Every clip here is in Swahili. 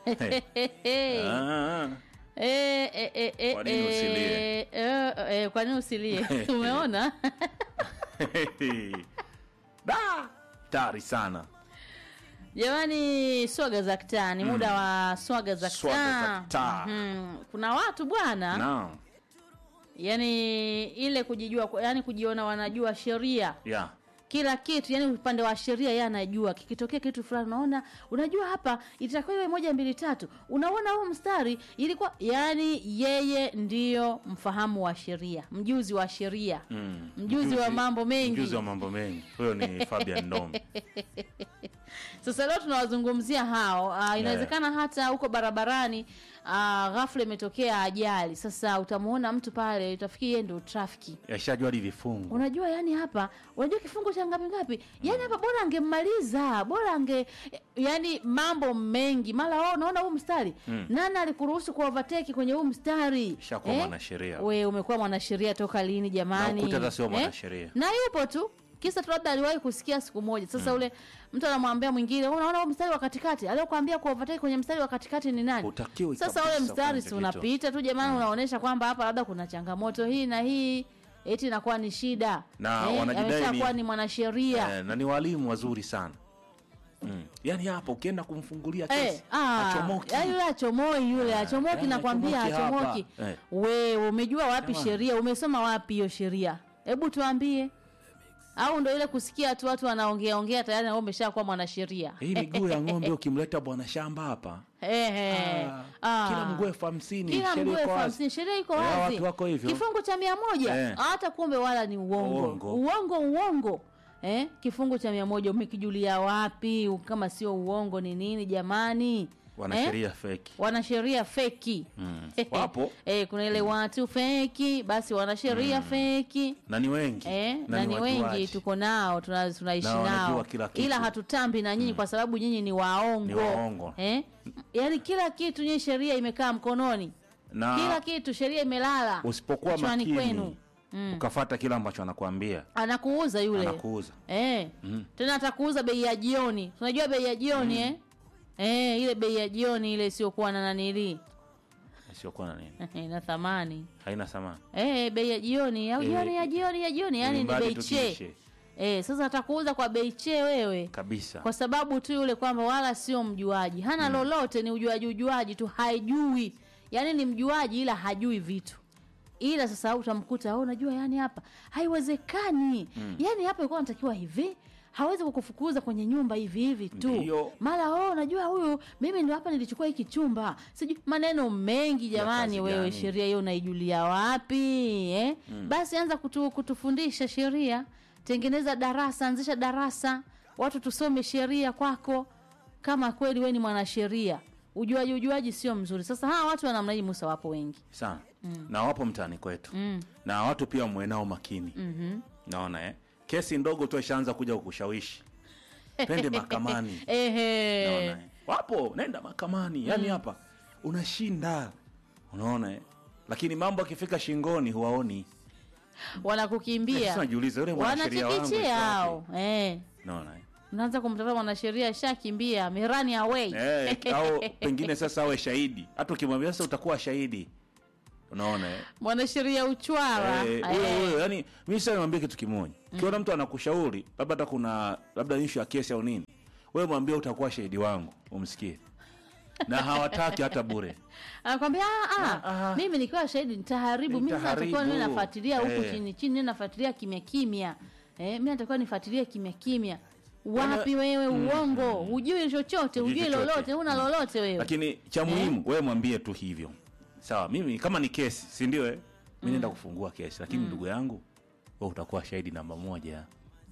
Ah, Eh, eh, eh, eh, Kwa nini usilie? eh, eh, eh, kwa nini usilie umeona da tari sana jamani swaga za kitaa ni muda wa swaga za Swaga za kitaa kitaa. Mhm. kuna watu bwana naam yani ile kujijua yani kujiona wanajua sheria yeah. kila kitu yani upande wa sheria yeye anajua kikitokea kitu fulani unaona unajua hapa itakuwa iwe moja mbili tatu unaona huu mstari ilikuwa yani yeye ndiyo mfahamu wa sheria mjuzi wa sheria Mm. Mjuzi wa mambo mengi. mjuzi wa mambo mengi huyo ni fabian ndomi sasa leo tunawazungumzia hao uh, inawezekana hata huko barabarani uh, ghafla imetokea ajali sasa utamwona mtu pale utafikiri yeye ndio trafiki yashajua hadi vifungu unajua yani hapa unajua kifungo cha ngapi ngapi yani hapa bora angemmaliza bora ange yani mambo mengi mara wao unaona huu mstari Mm. nani alikuruhusu ku overtake kwenye huu mstari Shakuwa mwanasheria. we umekuwa mwanasheria toka lini jamani Na ukuta hata sio mwanasheria. na yupo tu kisa tu labda aliwahi kusikia siku moja sasa ule mtu anamwambia mwingine "Wewe unaona huu mstari wa katikati aliyokuambia ku overtake kwenye mstari wa katikati ni nani Hutakiwi sasa ule kabisa mstari kufanya si kitu. unapita tu jamani unaonyesha kwamba hapa labda kuna changamoto hii na hii eti inakuwa ni shida Na wanajidai ameshakuwa ni- ni mwanasheria eh, na ni walimu wazuri sana mm. yaani hapa ukienda kumfungulia Eh, kesi ah, achomoki yaani yule achomoi yule achomoki eh, nakwambia achomoki hapa. achomoki Eh. we umejua wapi Jamani. sheria umesoma wapi hiyo sheria hebu tuambie au ndo ile kusikia tu watu wanaongea ongea tayari na wewe umeshakuwa mwanasheria hii miguu ya ng'ombe ukimleta bwana shamba hapa Ehe. Ah, Ah. kila mguu elfu hamsini kila sheria mguu iko elfu wazi. hamsini sheria iko Eh, wazi watu wako hivyo kifungu cha mia moja Eh. hata kumbe wala ni uongo Uongo. uongo uongo eh? kifungu cha mia moja umekijulia wapi kama sio uongo ni nini jamani wanasheria feki wanasheria feki Mm. Wapo. eh, kuna ile watu feki basi wanasheria feki na ni wengi Eh, na ni wajuaji. wengi tuko nao tuna- tunaishi Na wanajua nao kila kitu. ila hatutambi na nyinyi kwa sababu nyinyi ni waongo, Ni waongo. Eh? yaani kila kitu nyinyi sheria imekaa mkononi na kila kitu sheria imelala usipokuwa kichwani makini kwenu mm. ukafata kila ambacho anakuambia anakuuza yule anakuuza eh. Mm. tena atakuuza bei ya jioni unajua bei ya jioni eh? Eh, ile bei ya jioni ile isiyokuwa na nanili siokuwa na nini ina thamani haina thamani eh, bei ya jioni au Eh, jioni ya jioni ya jioni yani ni Ilimradi bei tu che kiishe. eh, sasa atakuuza kwa bei che wewe kabisa kwa sababu tu yule kwamba wala sio mjuaji hana lolote ni ujuaji ujuaji tu haijui yaani ni mjuaji ila hajui vitu ila sasa utamkuta "Oh, unajua yani hapa haiwezekani mm. yani hapa ilikuwa natakiwa hivi hawezi kukufukuza kwenye nyumba hivi hivi tu Ndiyo. mara oh, unajua huyu mimi ndo hapa nilichukua hiki chumba sijui maneno mengi jamani kazi wewe gani? sheria hiyo unaijulia wapi eh? mm. basi anza kutu, kutufundisha sheria tengeneza darasa anzisha darasa watu tusome sheria kwako kama kweli we ni mwanasheria ujuaji ujuaji sio mzuri sasa hawa watu wa namna hii musa wapo wengi sana na wapo mtaani kwetu mm. na watu pia mwenao makini mm-hmm. naona eh? kesi ndogo tu ishaanza kuja kukushawishi twende mahakamani naona Ehe. eh? wapo nenda mahakamani yaani hapa unashinda unaona eh? lakini mambo akifika shingoni huwaoni wanakukimbia Sasa najiuliza yule mwanasheria wangu wanachikichia yuko hao wapi? eh. naona eh? unaanza kumtafuta mwanasheria shakimbia mirani away Eh, au pengine sasa awe shahidi hata ukimwambia sasa utakuwa shahidi unaona eh? mwanasheria uchwara Eh, huyo huyo yani mi sasa niambie kitu kimoja ukiona mtu anakushauri labda hata kuna labda ishu ya kesi au nini wewe mwambie utakuwa shahidi wangu umsikie na hawataki hata bure anakwambia "Ah, ah, Ah, ah. mimi nikiwa shahidi nitaharibu mimi sasa natakiwa niwe Nitaharibu. nafuatilia huku Eh. chini chini niwe nafuatilia kimya kimya eh, mi natakiwa nifuatilie kimya kimya wapi wewe uongo hujui chochote Hujui hujui chochote. lolote una lolote wewe lakini cha muhimu wewe mwambie tu hivyo sawa mimi kama ni kesi si ndio eh? mi naenda kufungua kesi lakini ndugu yangu wewe utakuwa shahidi namba moja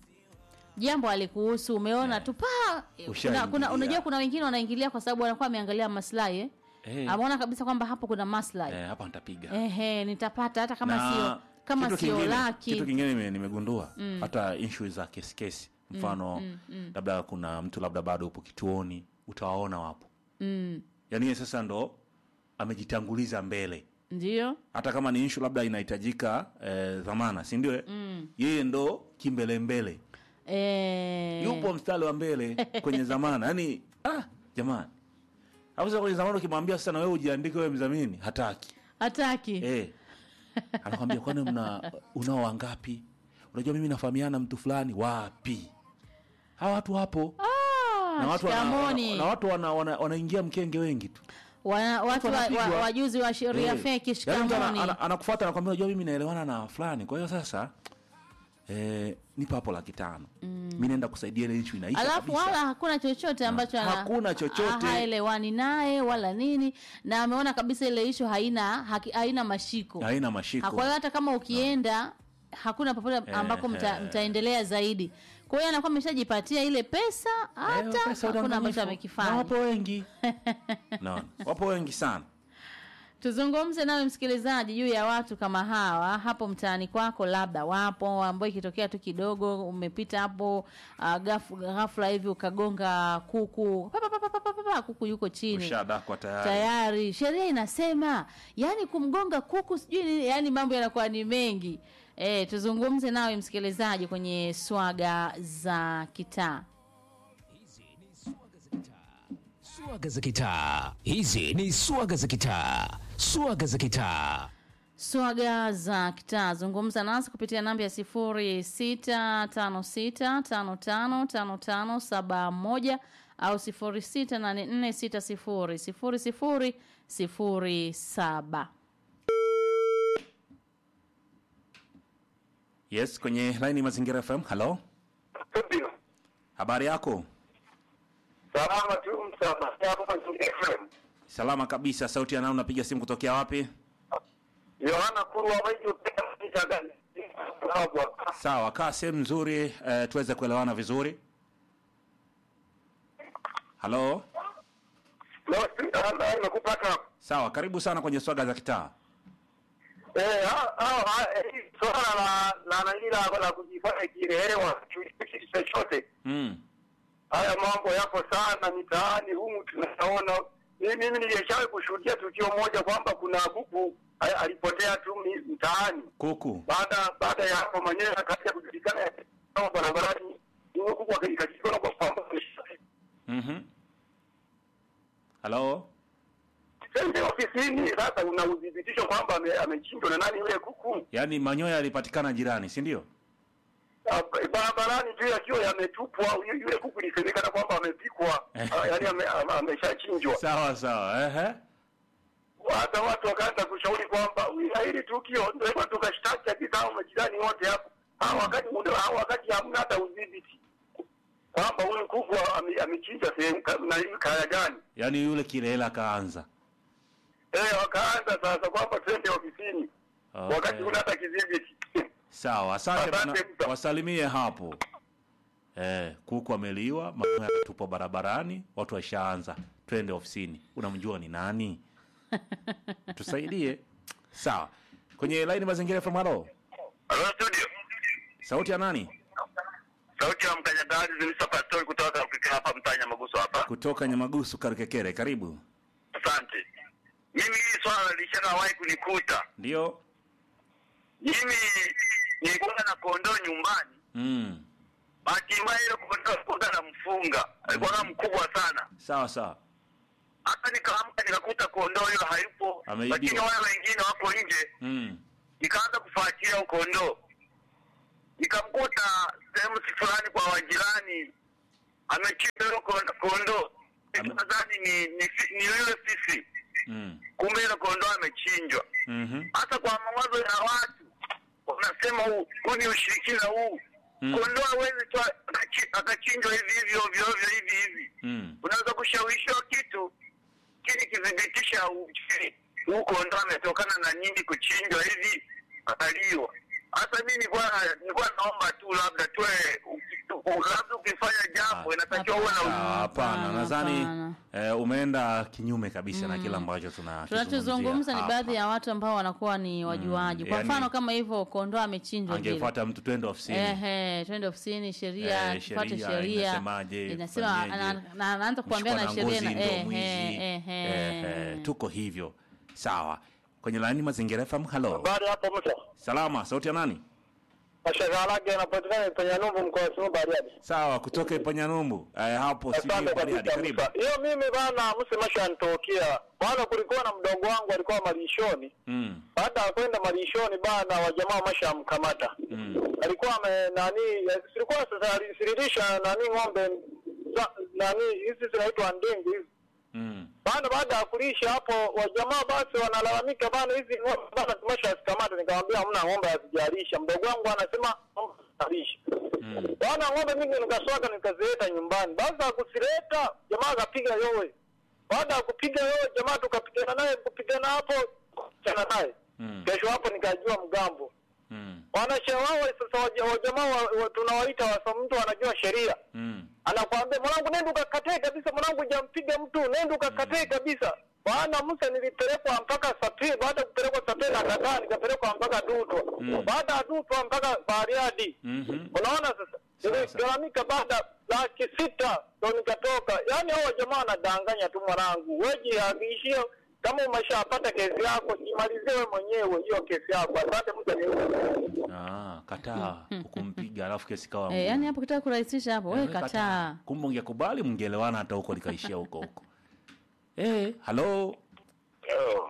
jambo alikuhusu umeona tu pa kuna, Ushaingilia. kuna, unajua kuna wengine wanaingilia kwa sababu wanakuwa ameangalia maslahi eh? Eh. ameona kabisa kwamba hapo kuna maslahi eh, hapa nitapiga ehe nitapata hata kama Na sio kama kitu sio kingine- laki kitu kingine nime- nimegundua hata issue za kesi kesi mfano labda kuna mtu labda bado upo kituoni utawaona wapo mm, yaani yeye sasa ndo amejitanguliza mbele ndio hata kama ni issue labda inahitajika eh, dhamana si ndio eh? yeye ndo kimbelembele eh, yupo mstari wa mbele kwenye dhamana yaani ah, jamani Hapo sasa kwenye zamani ukimwambia sasa na wewe ujiandike wewe mdhamini, hataki. hataki Eh. Anakwambia kwani mna unao wangapi? Unajua mimi nafahamiana na mtu fulani wapi? Hawa watu hapo. Ah, na watu wana, shikamoni. na watu wana, wana, wanaingia mkenge wengi tu. Wana- watu wa- wa- wanapigwa. wajuzi wa sheria Eh. feki Yaani mtu ana- shikamoni ana- anakufuata anakwambia unajua mimi naelewana na fulani. Kwa hiyo sasa eh, nipo hapo laki tano. Mimi naenda kusaidia ile issue inaisha alafu kabisa. wala hakuna chochote ambacho ana- Hakuna chochote. ha- haelewani naye wala nini na ameona kabisa ile ishu haina haki, haina mashiko Haina mashiko. kwa hiyo hata kama ukienda hakuna popote ambako mta, eh. mtaendelea zaidi kwa hiyo anakuwa ameshajipatia ile pesa Eh, hata pesa hakuna udanganyifu. ambacho Na amekifanya wapo wengi. Naona. Wapo wengi sana. tuzungumze nawe msikilizaji juu ya watu kama hawa hapo mtaani kwako labda wapo ambao ikitokea tu kidogo umepita hapo uh, gaf, ghafla hivi ukagonga kuku pa, pa, pa, pa, pa, pa, pa, kuku yuko chini Ushadakwa tayari. tayari sheria inasema yani kumgonga kuku sijui nini yani mambo yanakuwa ni mengi e, tuzungumze nawe msikilizaji kwenye swaga za kitaa Swaga za kitaa. Hizi ni swaga za kitaa. Swaga za kitaa. swaga za kitaa zungumza nasi kupitia namba ya sifuri sita tano sita tano tano tano tano saba moja au sifuri sita nane nne sita sifuri sifuri sifuri sifuri saba Yes, kwenye line Mazingira FM. Hello. Ndio. Habari yako? Salama tu msama. Hapo Mazingira FM. Salama kabisa. Sauti ya nani unapiga simu kutokea wapi? Yohana Kurwa Waijo pia mchangani. Hapo. Sawa, kaa sehemu nzuri eh, tuweze kuelewana vizuri. Halo. Leo ndio nimekupata. Sawa, karibu sana kwenye swaga za kitaa. Eh, hao hao hii swala la la na ile la la kujifanya kielewa kitu chochote. Mm. Haya mambo yapo sana mitaani humu tunaona. Mimi mimi nilishawahi kushuhudia tukio moja kwamba kuna kuku a- alipotea tu mi- mtaani. Kuku. baada baada ya hapo mwenyewe akaja kujulikana kama barabarani huyo kuku akajikajikona kwa kwamba Mhm. Halo. sende ofisini sasa una udhibitisho kwamba ame- amechinjwa na nani yule kuku Yaani manyoya yalipatikana jirani, si ndio? Ah, barabarani tu yakiwa yametupwa yu- yule kuku ilisemekana kwamba amepikwa Ah, yaani ame- ame- ameshachinjwa Sawa sawa. Ehe. hata watu wakaanza kushauri kwamba "Ila hili tukio ndio hivyo tukashtaki kabisa hao majirani wote hapo hao wakati muda hao wakati hamna hata udhibiti kwamba huyu kuku ame- amechinjwa sehemu ka- na hii kaya gani Yaani yule kilela kaanza. Eh, wakaanza sasa kwamba twende ofisini Okay. wakati kuna hata kidhibiti. Sawa, asante Asante bana. mta. Wasalimie hapo. Eh, kuku ameliwa, manyoya yakatupwa barabarani, watu washaanza. Twende ofisini. Unamjua ni nani? Tusaidie. Sawa. Kwenye line mazingira from hello. Hello studio. Sauti ya nani? Sauti ya mkanyagazi Zimisa Pastori kutoka Afrika hapa mtanya Maguso hapa. Kutoka Nyamagusu Karikekere. Karibu. Asante. Mimi hili swala lishawahi kunikuta. Ndio. Mimi nilikuwa na kondoo nyumbani. Mm. Bahati mbaya ile kondoo alikuwa na mfunga. Alikuwa mkubwa sana. Sawa sawa. Hata nikaamka nikakuta kondoo hiyo hayupo. Ameibiwa. Lakini wale wengine wako nje. Mm. nikaanza kufuatilia huyo kondoo nikamkuta sehemu fulani kwa wajirani amechinja huyo kon- kondoo Ame- nadhani ni ni fi- ni yule fisi Mm. kumbe ile kondoo amechinjwa Mhm. hata kwa mawazo ya watu wanasema huu huu ni ushirikina huu Mm. kondoo hawezi tu akachi- akachinjwa hivi hivi ovyo ovyo hivi hivi Mm. unaweza kushawishiwa kitu kini kithibitisha uchini huu kondoo ametokana na nini kuchinjwa hivi akaliwa hasa mi nilikuwa nilikuwa naomba tu labda tuwe labda ukifanya jambo inatakiwa uwe na Ah, Hapana, Hapana, nadhani hapana. eh, umeenda kinyume kabisa na kile ambacho tuna tunachozungumza ni hapa. baadhi ya watu ambao wanakuwa ni wajuaji kwa yani- mfano kama hivyo kondoo amechinjwa vile angefuata mtu twende ofisini Ehe, twende ofisini sheria Eh, tufuate sheria sheria inasemaje, inasema fanyeje, ana- na- anaanza kuambia Mshikwa na sheria ngozi na- ndo ehe, mwizi. ehe. Ehe, tuko hivyo sawa kwenye laini mazingira FM halo baada hapo mtu salama sauti ya nani Mashagalage anapatikana kwenye Numbu mkoa wa Simiyu Bariadi. Sawa, kutoka Ipanyanyumbu. Eh, hapo Asante sijui Bariadi. kabisa. Karibu. Musa. Hiyo mimi bana msemasha anitokea. Bana kulikuwa na mdogo wangu alikuwa malishoni. Mm. Baada ya kwenda malishoni bana wa jamaa mashamkamata. Mm. Alikuwa ame nani silikuwa sasa alisiririsha nani ng'ombe za- nani hizi zinaitwa ndingu hizi. Mm. Bana baada ya kulisha hapo wajamaa basi wanalalamika bana hizi ng'ombe bana tumeshazikamata nikamwambia hamna ng'ombe hazijalisha. Mdogo wangu anasema ng'ombe hazijalisha. Mm. Bwana ng'ombe mimi nikaswaga nikazileta nyumbani. Baada ya kuzileta jamaa akapiga yowe. Baada ya kupiga yowe jamaa tukapigana naye kupigana hapo chana naye. Mm. Kesho hapo nikajua mgambo. Mm. Wanasheria wao sasa waja- wa jamaa wa, wa, tunawaita wasa mtu anajua sheria. Mm. Anakuambia mwanangu nenda ukakatae kabisa mwanangu hujampiga mtu nenda ukakatae kabisa. Bwana Musa nilipelekwa mpaka Sapiri, baada ya kupelekwa Sapiri na kataa nikapelekwa mpaka Dutwa. Mm. Baada ya Dutwa mpaka Bariadi. Mhm. Unaona sasa, Sawa, niligharamika baada laki sita ndo nikatoka. Yaani hao jamaa wanadanganya tu mwanangu, wejihakikishie kama umeshapata kesi yako, jimalizie wewe mwenyewe hiyo kesi yako. Asante mtu Ah, kataa ukumpiga alafu kesi kawa Eh, ngumu. yani hapo kitaka kurahisisha hapo, wewe Eh, kataa. Kumbe ungekubali mngeelewana hata huko likaishia huko huko. Eh, halo, Yo.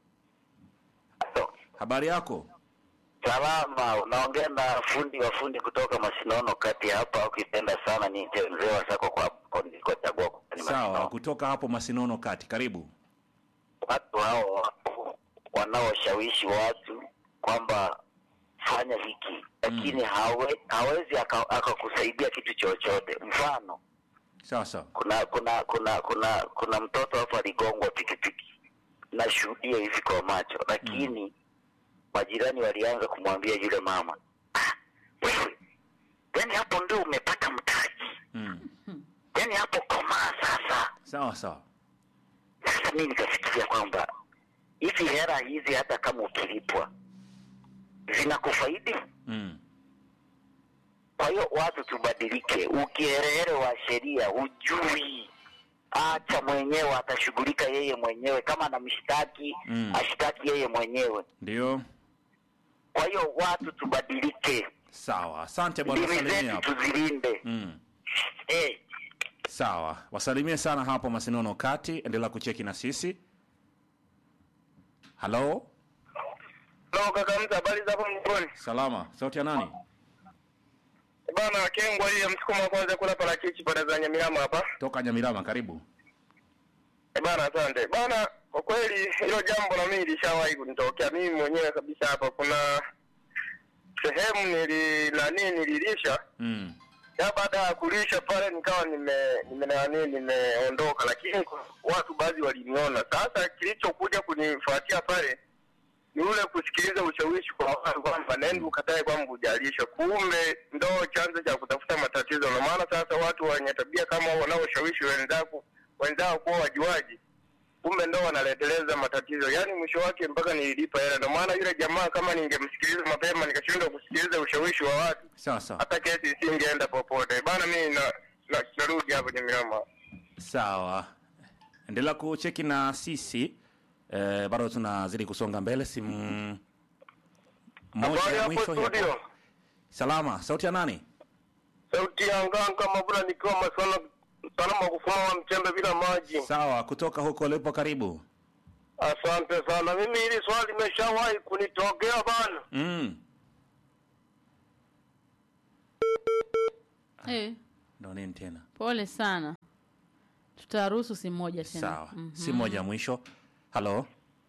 habari yako? Salama, unaongea na fundi wa fundi kutoka Masinono kati ya hapa, ukipenda sana niite mzee wa sako kwa kwa nilikochagua kwa ni Sawa, Masinono. kutoka hapo Masinono kati, karibu. Watu hao wapo wanaoshawishi watu kwamba fanya hiki, lakini hawe, hawezi aka- akakusaidia kitu chochote. Mfano, Sawa sawa. kuna kuna kuna kuna kuna mtoto hapo aligongwa pikipiki, nashuhudia hivi kwa macho, lakini majirani walianza kumwambia yule mama, ah, wewe yani hapo ndio umepata mtaji, Mm. yani hapo komaa sasa. Sawa sawa. Sasa mimi nikafikiria kwamba hizi hela hizi hata kama ukilipwa zinakufaidi. Mm. Kwa hiyo watu tubadilike, ukiherehere wa sheria hujui, acha mwenyewe, atashughulika yeye mwenyewe. Kama anamshtaki Mm. ashtaki yeye mwenyewe. Ndio. Kwa hiyo watu tubadilike, Sawa. Asante bwana, ndimi salimia zetu hapo. tuzilinde. Mm. Eh, Sawa. Wasalimie sana hapo Masinono kati, endelea kucheki na sisi. Halo? Hello kaka mtu, habari za hapo mjini? Salama. Sauti ya nani? Bana Kengwa hii ya msukuma wa kwanza kula parachichi pale za Nyamirama hapa. Toka Nyamirama, karibu. Eh, Bana asante. Bana kwa kweli hilo jambo na mimi lishawahi kunitokea mimi mwenyewe kabisa hapa. Kuna sehemu nili nani nililisha Mm. ya baada ya kulisha pale nikawa nime nime nani nimeondoka, lakini watu baadhi waliniona. Sasa kilichokuja kunifuatia pale ni ule kusikiliza ushawishi kwa watu kwamba nenda ukatae kwamba hujalisha, kumbe ndo chanzo cha kutafuta matatizo. Na maana sasa watu wenye tabia kama hao wanaoshawishi wenzako wenzao kuwa wajuaji, kumbe ndo wanaleteleza matatizo. Yaani mwisho wake mpaka nililipa hela. Ndio maana yule jamaa kama ningemsikiliza mapema nikashindwa kusikiliza ushawishi wa watu Sawa sawa. hata kesi isingeenda popote bana. Mimi na, na, narudi hapo Nyamirama. Sawa, endelea kucheki na sisi eh, bado tunazidi kusonga mbele. Simu moja Habari ya hapo mwisho hii studio, hapa. Salama, sauti ya nani? sauti ya nganga Mabula nikiwa masala salama kufuma wa mchembe bila maji. Sawa, kutoka huko ulipo, karibu. Asante sana. Mimi hili swali limeshawahi kunitokea bana. Mm. Eh, Ndo nini tena? pole sana. Tutaruhusu simu moja tena. Sawa, Mhm. simu moja ya mwisho. Halo,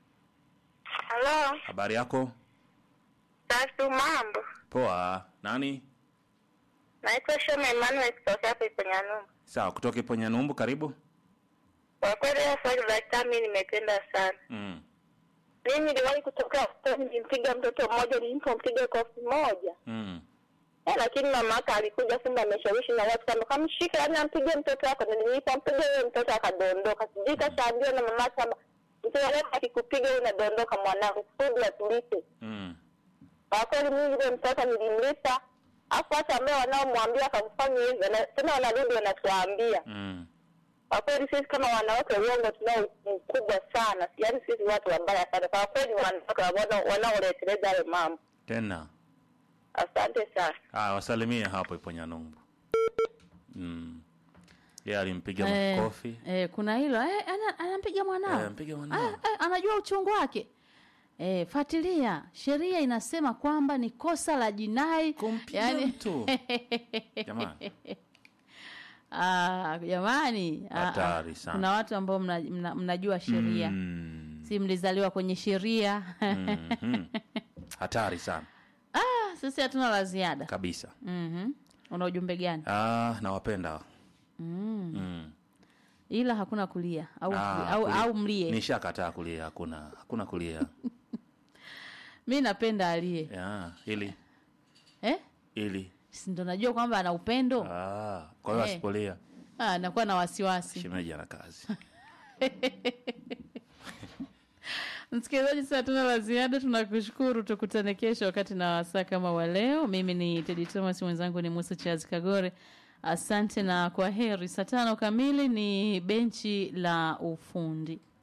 Halo, habari yako? tatu mambo. Poa. Nani? Naitwa Shoma Emmanuel kutoka hapa Iponyanumbu. Sawa, kutoka Iponyanyumbu, karibu. Kwa kweli hiyo swali la kitabu mimi nimependa sana. Mm. Mimi niliwahi kutoka hospitali nilimpiga mtoto mmoja nilipompiga kofi moja. Mm. Eh, lakini mama yake alikuja kumbe ameshawishi na watu kama kamshika yani ampige mtoto wako na nilipompiga yule mtoto akadondoka. Sijui kashaambiwa na mama yake kwamba mtoto leo akikupiga wewe unadondoka mwanangu kusudi atulipe. Mm. Kwa kweli mimi yule mtoto nilimlipa. Afu hata ambao wanaomwambia akamfanya hivyo na tena wanarudi wanatuambia. Mm. Kwa kweli sisi kama wanawake uongo tunao mkubwa sana, yaani sisi watu wabaya sana. Kwa kweli wanawake wana- wanaoleteleza hayo mambo. Tena. Asante sana. Ah, wasalimie hapo ipo Nyanumbu. Mm. Yeye alimpiga Eh, makofi. eh, kuna hilo eh, ana, anampiga mwanao Eh, mpiga mwanao. Ah, eh, anajua uchungu wake eh, fuatilia sheria inasema kwamba ni kosa la jinai Kumpiga mtu. Jamani. Ah, jamani ah, Hatari ah, sana. kuna watu ambao mna, mna, mnajua sheria Mm. si mlizaliwa kwenye sheria Mhm. Hatari sana ah, sisi hatuna la ziada kabisa. mm una ujumbe gani Ah, nawapenda. Mm. ila hakuna kulia au, Ah, au, kulia. au mlie Nishakataa kulia, hakuna hakuna kulia. mi napenda alie ya, ili eh? ili Si ndo najua kwamba ana upendo ah, kwa hiyo Eh. asipolia ah, nakuwa na wasiwasi shemeji ana kazi. msikilizaji saa tuna la ziada tunakushukuru tukutane kesho wakati na wasaa kama wa leo mimi ni tedi thomas mwenzangu ni musa chazi kagore asante na kwa heri saa tano kamili ni benchi la ufundi